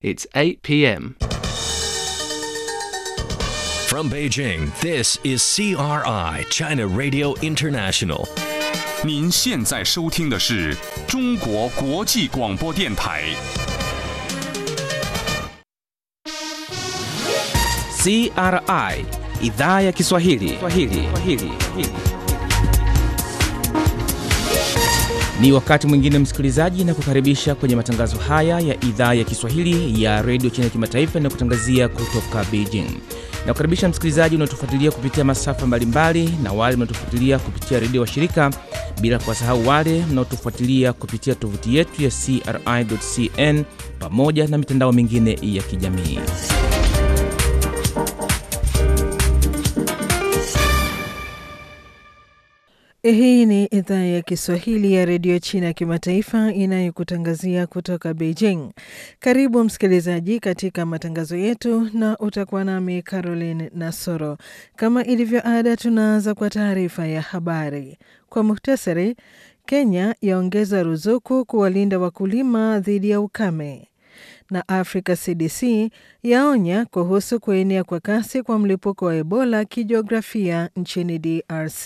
It's 8 p.m. From Beijing, this is CRI, China Radio International. 您现在收听的是中国国际广播电台。 CRI idhaa ya Kiswahili. Kiswahili. Kiswahili. Ni wakati mwingine msikilizaji, na kukaribisha kwenye matangazo haya ya idhaa ya Kiswahili ya redio China kimataifa na kutangazia kutoka Beijing. Na kukaribisha msikilizaji unaotufuatilia kupitia masafa mbalimbali na wale mnaotufuatilia kupitia redio wa shirika, bila kuwasahau wale mnaotufuatilia kupitia tovuti yetu ya CRI.cn pamoja na mitandao mingine ya kijamii. Hii ni idhaa ya Kiswahili ya redio China ya kimataifa inayokutangazia kutoka Beijing. Karibu msikilizaji katika matangazo yetu, na utakuwa nami Caroline Nasoro. Kama ilivyo ada, tunaanza kwa taarifa ya habari kwa muhtasari. Kenya yaongeza ruzuku kuwalinda wakulima dhidi ya ukame, na Africa CDC yaonya kuhusu kuenea kwa kasi kwa mlipuko wa Ebola kijiografia nchini DRC.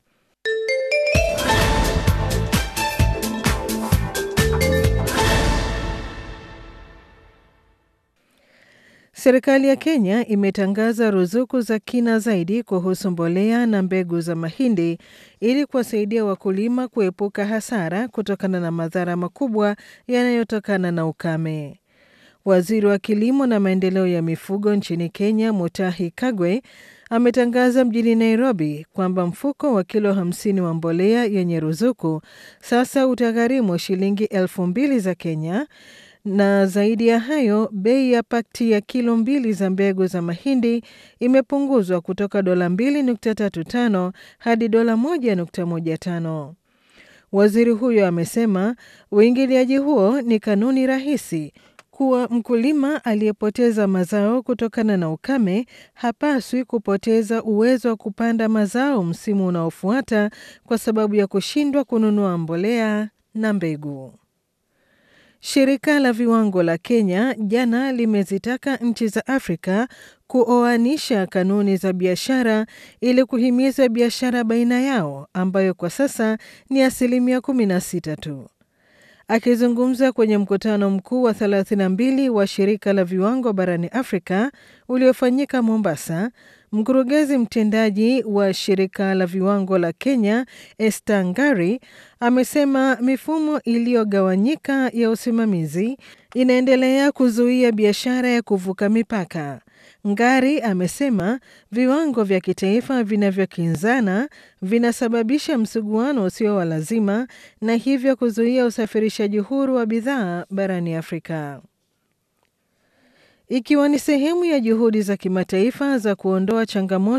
Serikali ya Kenya imetangaza ruzuku za kina zaidi kuhusu mbolea na mbegu za mahindi ili kuwasaidia wakulima kuepuka hasara kutokana na madhara makubwa yanayotokana na ukame. Waziri wa kilimo na maendeleo ya mifugo nchini Kenya, Mutahi Kagwe, ametangaza mjini Nairobi kwamba mfuko wa kilo 50 wa mbolea yenye ruzuku sasa utagharimu shilingi elfu mbili za Kenya na zaidi ya hayo, bei ya pakti ya kilo mbili za mbegu za mahindi imepunguzwa kutoka dola 2.35 hadi dola 1.15. Waziri huyo amesema uingiliaji huo ni kanuni rahisi kuwa mkulima aliyepoteza mazao kutokana na ukame hapaswi kupoteza uwezo wa kupanda mazao msimu unaofuata kwa sababu ya kushindwa kununua mbolea na mbegu. Shirika la viwango la Kenya jana limezitaka nchi za Afrika kuoanisha kanuni za biashara ili kuhimiza biashara baina yao ambayo kwa sasa ni asilimia 16 tu. Akizungumza kwenye mkutano mkuu wa 32 wa shirika la viwango barani Afrika uliofanyika Mombasa, mkurugenzi mtendaji wa shirika la viwango la Kenya Esther Ngari amesema mifumo iliyogawanyika ya usimamizi inaendelea kuzuia biashara ya kuvuka mipaka. Ngari amesema viwango vya kitaifa vinavyokinzana vinasababisha msuguano usio wa lazima na hivyo kuzuia usafirishaji huru wa bidhaa barani Afrika. Ikiwa ni sehemu ya juhudi za kimataifa za kuondoa changamoto